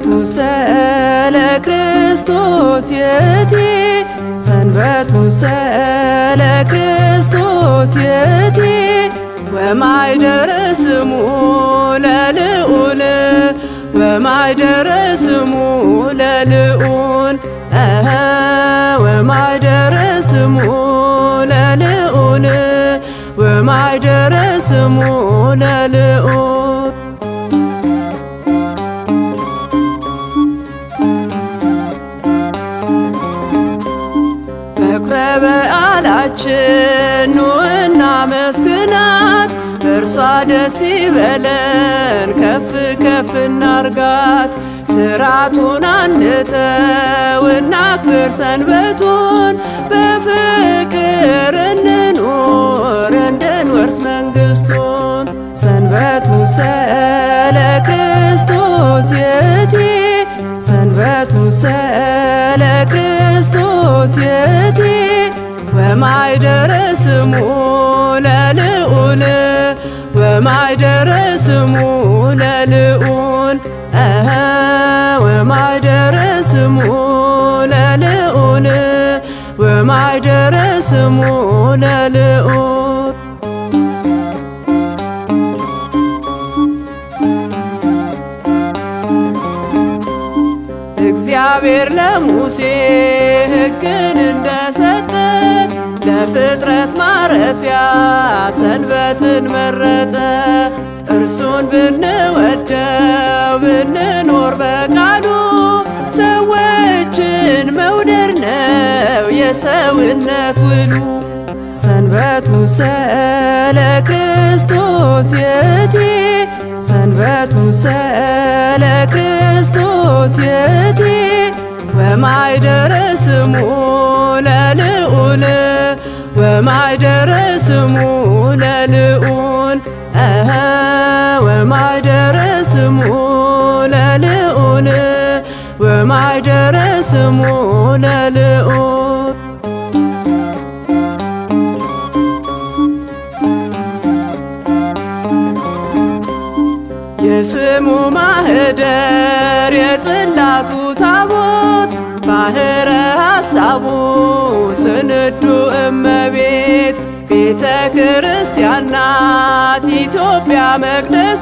ሰንበቱ ሰለ ክርስቶስ የቲ ሰንበቱ ሰለ ክርስቶስ የቲ ወማይደረ ስሙ ለልዑል ወማይደረ ስሙ ለልዑል እኸ ወማይደረ ስሙ ለልዑል ወማይደረ ስሙ ለልዑል በኩረ በዓላችን ኑና መስግናት በእርሷ ደስ ይበለን ከፍ ከፍ እናርጋት ስራቱን አንተው እናክብር ሰንበቱን በፍቅር እንኑር እንድንወርስ መንግሥቱን ሰንበቱ ሰለ ክርስቶስ የቲ ሰንበቱ ሰለ ክርስቶስ የቲ ወማይደረ ስሙ ለልዑል ወማይደረ ስሙ ለልዑል እኸ ወማይደረ ስሙ ለልዑል ወማይደረ ስሙ ለልዑል እግዚአብሔር ለሙሴ ሕግን እንደሰጠ ለፍጥረት ማረፊያ ሰንበትን መረጠ። እርሱን ብንወደው ብንኖር በቃሉ ሰዎችን መውደድ ነው የሰውነት ውሉ። ሰንበቱ ሰለ ክርስቶስ የቲ ሰንበቱ ሰለ ክርስቶስ የቲ ወማይደረ ስሙ ለልዑል ወማይደረ ስሙ ለልዑል እኸ ወማይደረ ስሙ ለልዑል ወማይደረ ስሙ ለልዑል የስሙ ማህደር የጽላቱ ታቦት ባህረ ሐሳቡ ስንዱ እመቤት ቤተ ክርስቲያን ናት ኢትዮጵያ መቅደሱ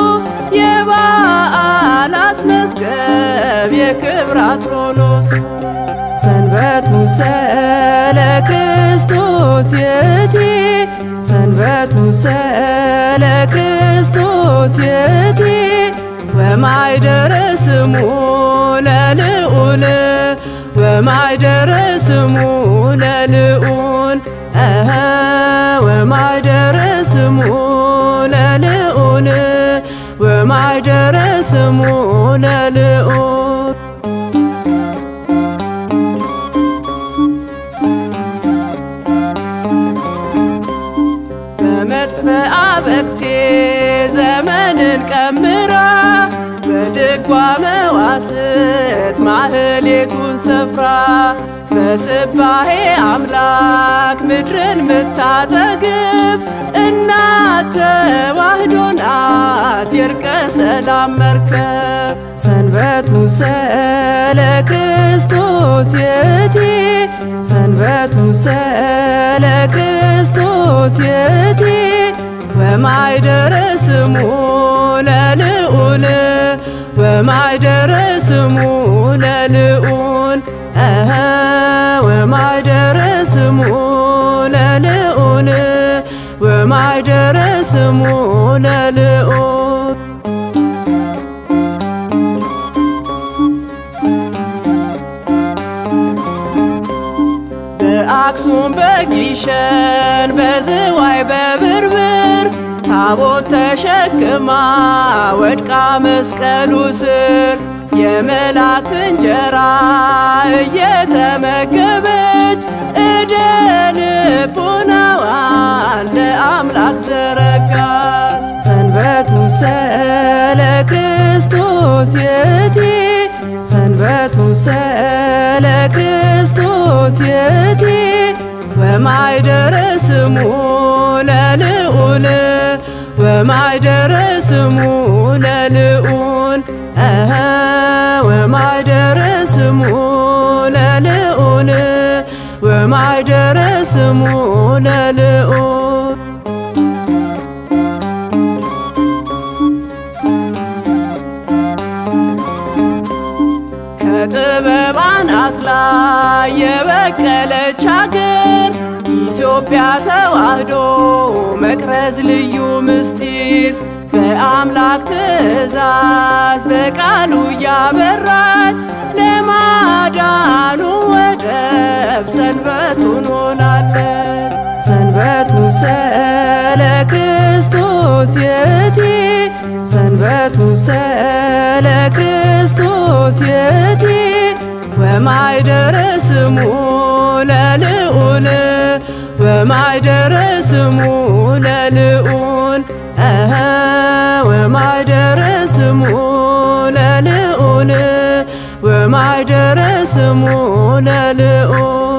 የበዓላት መዝገብ የክብራት ሮኖሱ ሰንበቱ ሰለ ክርስቶስ የቲ ሰንበቱ ሰለ ክርስቶስ የቲ ወማይደረ ስሙ ለልዑል ወማይደረ ስሙ ለልዑል እኸ ወማይደረ ስሙ ለልዑል ወማይደረ ስሙ ለልዑል በመጥበአ በክቴ ዘመንን ቀምራ በድጓ መዋስት ማህሌቱን ሰፍራ በስባሄ አምላክ ምድርን ምታጠግብ እናት ተዋህዶ ናት የእርቀ ሰላም መርከብ ሰንበቱ ሰለ ክርስቶስ የቲ ሰንበቱ ሰለ ክርስቶስ የቲ ወማይደረ ስሙ ለልዑል ወማይደረ ስሙ ለልዑል እኸ ወማይደረ ስሙ ለልዑል ወማይደረ ስሙ ለልዑል በአክሱም በጊሸን በዝዋይ በብርብር ታቦት ተሸክማ ወድቃ መስቀሉ ስር የመላእክት እንጀራ እየተመገበች እደ ልቡናዋን ለአምላክ ዘረጋች። ሰንበቱ ሰለ ክርስቶስ የቲ ሰንበቱ ሰለ ክርስቶስ የቲ ወማይደረ ስሙ ለልዑል ወማይደረ ስሙ ለልዑል ለልዑል እኸ ወማይደረ ስሙ ለልዑል ወማይደረ ስሙ ለልዑል ከጥበብ አናት ላይ የበቀለች አገር ኢትዮጵያ ተዋህዶ መቅረዝ ልዩ ምስጢር በአምላክ ትእዛዝ በቃሉ እያበራች ለማዳኑ ወደብ ሰንበቱን ሆናለች። ሰንበቱ ሰለ ክርስቶስ የቲ ሰንበቱ ሰለ ክርስቶስ የቲ ወማይደረ ስሙ ለልዑል ወማይደረ ስሙ ለልዑል እኸ ወማይደረ ስሙ ለልዑል ወማይደረ ስሙ ለልዑል